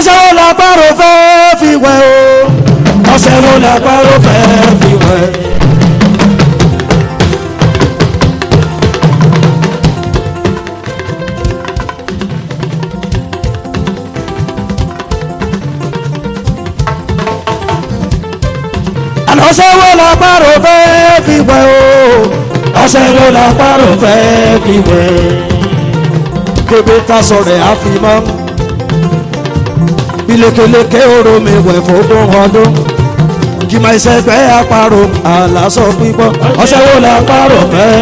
ọṣẹ wo la pàrọ̀ fẹ́ fi wẹ̀ o ọṣẹ wo la pàrọ̀ fẹ́ fi wẹ̀. àná ọṣẹ wo la pàrọ̀ fẹ́ fi wẹ̀ o ọṣẹ wo la pàrọ̀ fẹ́ fi wẹ̀. kébé ta sọ̀rọ̀ ẹ̀ á fi mọ́ ilékeleke oró mi wẹ̀ fọ́dún ọdún kì máa ṣe pé àparò àlàsọ pípọ́ ọṣẹ wo la parò fẹ́.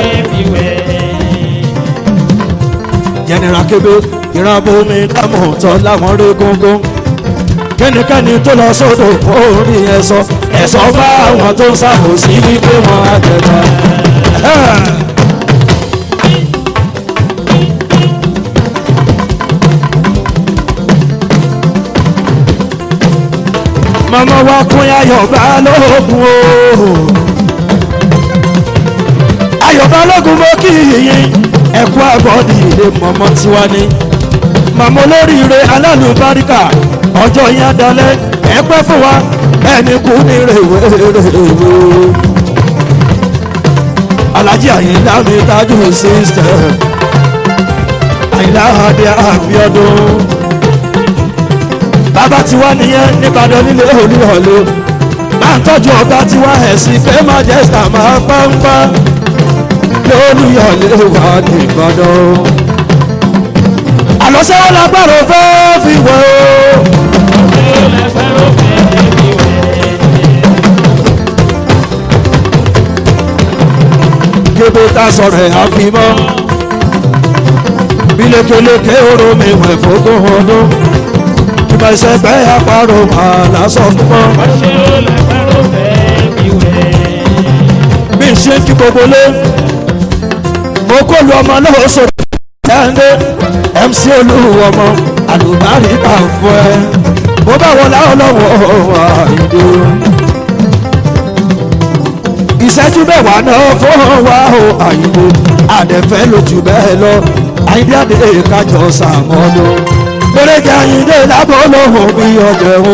jẹnira kébé ìrànbó mi dámọ̀ tọ́ láwọn rí gógó kẹ́nikẹ́ni tó lọ sódò orí ẹ̀sọ́ ẹ̀sọ́ bá àwọn tó ń ṣàkóso wípé wọ́n á tẹ̀lé. mama wa kún ayọ̀ balógun o ayọ̀ balógun mo kí yín ẹ̀kú àbọ̀dì ilé mọ̀mọ́ tiwa ni màmá olóríire alálùbáríkà ọjọ́ yẹn dalẹ̀ ẹ pẹ́ fún wa ẹni kú ní rèwerèwe alájí àyìnlá mi tájú sísítẹ̀ àyìnlá adé àbíọ́dún bàbá tiwa nìyẹn nìbàdàn nílé olúhọ̀lẹ́ máa ń tọ́jú ọ̀gá tiwa ẹ̀sìn fẹ́ májẹ́sítà máa pánpá lólùyọ̀lẹ́ wà nìbàdàn. àlọ́sẹ́wọ́ lágbára fẹ́ fi wẹ̀ o. kébé tá sọ̀rọ̀ ẹ̀ àfimọ́ bílékeleke oró mi wẹ̀ fógún ọdún ìbẹ̀sẹ̀ gbẹ́ àparò àlàsọ fúnmọ́. bí n ṣe ń kí gbogbo lé mo kó lu ọmọ náà sọ̀rọ̀ ẹ̀ńdé mc olúwo ọmọ àlùbáríkà fún ẹ mo bá wọn láwọn lọ́wọ́ àìdè. ìṣẹ́jú mẹ́wàá náà fún wa o àìdè àdẹ̀fẹ́ lójú bẹ́ẹ̀ lọ àìdè àdè kájọ sàmọ́dún gbẹrẹgẹ ayinde lábọ lọhùn bí ọjọ o.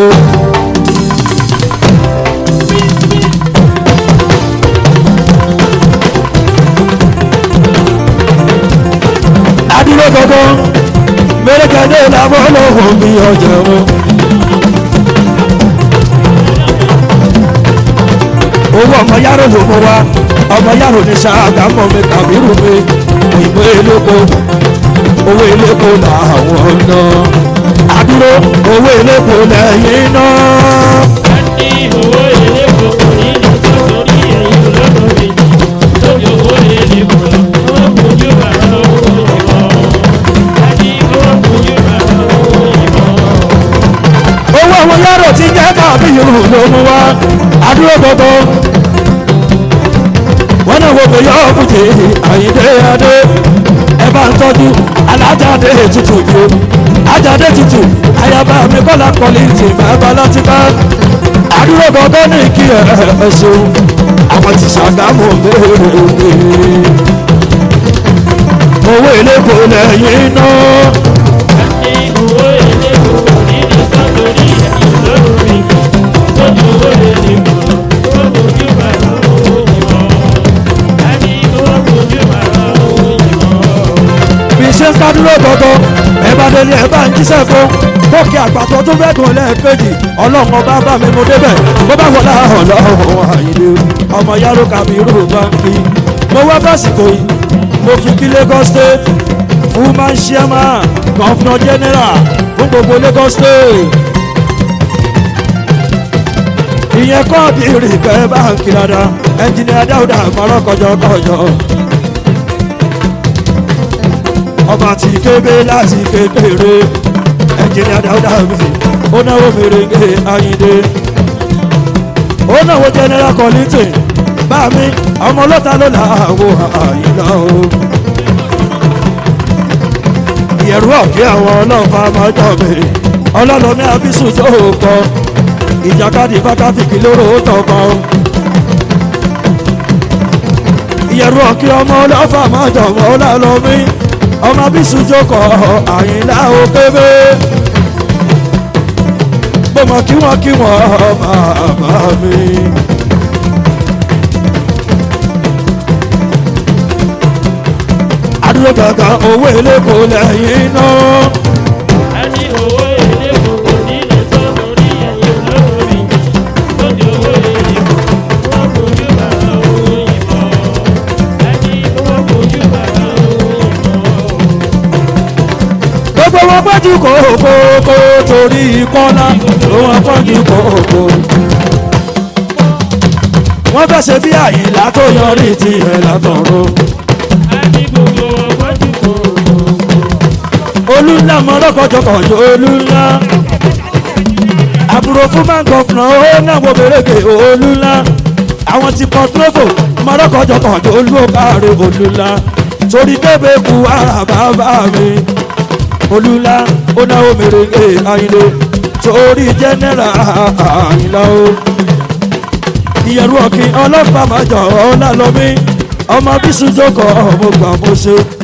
adúlọ gangan gbẹrẹgẹ lábọ lọhùn bí ọjọ o. owó ọmọ yàrá ló mọ wa ọmọ yàrá ní sàgámọ mi kàbírù mi òyìnbó eléko owó eléko làwọn náà àdúró owó elépo lẹ́yìn náà. ní owó elépo kò ní lọ sórí ẹ̀yìn olódòdó lórí owó elépo lọ owó kojú bàrà owó ìbọn àti owó kojú bàrà owó ìbọn. owó àwọn yàrá tí jẹ́ káàbí yòówù ló mú wá àdúró gbogbo. wọ́n náà wo kò yọ ọ́kùnjẹ́ àyíndé adé ẹ bá ń tọ́jú alájáde tutù ju ajáde tutù ayaba mi kọ́lá kọ́lí tì bàbá láti bá àdúró gbogbo ní kí ẹ ẹ ṣeun àwọn ti ṣàgámù béèrè owó elépo lẹ́yìn náà. ní owó elépo kò ní lọ sórí ẹ̀yìn olódòdó lórí owó elépo owó kojú bàrà owó ìbọn àti owó kojú bàrà owó ìbọn. bí ṣe ń kádúró gbọgbọ ẹ bá délé ẹ bá ń jíṣẹ́ fún bókè àgbàtọ tó fẹ́ gùn lẹ́ẹ̀kejì ọlọ́run ọba bá mi mo débẹ̀ bó bá wọlé ọlọ́run àyìnlé ọmọ yàrá kàbírù báńkì mo wá fásitì yìí mo fi kí lagos state fún máa ń ṣe máa gọ́fúnà general fún gbogbo lagos state ìyẹn kọ́ọ̀dì ìrìnkẹ́ báńkì dáadáa ẹnjìnìá dáúdà àmọ́ràn kọjọ kọjọ. ọba ti kébé láti kékeré ẹnjìnìá dáúdà mi ó náwó mèrèǹgè ayíǹde ó náwó general collington bá mi ọmọ ọlọ́ta ló là áwò àyìnlá o ìyẹ̀rú ọ̀kẹ́ àwọn ọlọ́fà máa jọ mi ọlọ́lọ́mí abisu tó kọ ìjàkadì fákàfìkì lóró tọkọ ìyẹ̀rú ọ̀kẹ́ ọmọ ọlọ́fà máa jọ mọ́ ọlọ́lọ́mí ọmọ abisu jókòó àyìnlá o kébé gbọmọ kí wọn kí wọn bàbá mi. àdúró gàgà owó eléko lẹ́yìn náà. ẹni owó èlé gbogbo nílé tó lórí ẹ̀yìn lórí lóde owó èlé wọ́n fojú bàbá owó ìmọ̀ ẹni wọ́n fojú bàbá owó ìmọ̀. gbogbo wọn pọ́njú kòkó kó torí kọ́lá ló wọn pọ́njú kòkó. wọ́n fẹ́ ṣe bí àyìnlá tó yọrí tiẹ̀ látọ̀rọ̀. ẹni gbogbo wọn fojú kò olúńlá mọ́rọ́kọ̀jọkọ̀jọ olúńlá. àbúrò fún mángọ́fúnà ó náà wo bèrèkè olúńlá. àwọn ti port novo mọ́rọ́kọ̀jọkọ̀jọ olúkàrẹ̀ olúńlá. torí kébé ku ara bàbá mi. olúńlá ó náwó mèrèkè àyìnlé. torí jẹ́nẹ́rà àyìnlá o. ìyẹ̀rù ọ̀kìn ọlọ́pàá máa jọ ọ́ lálọ́mí. ọmọ bísú jókòó ọmọ gbà mo ṣe.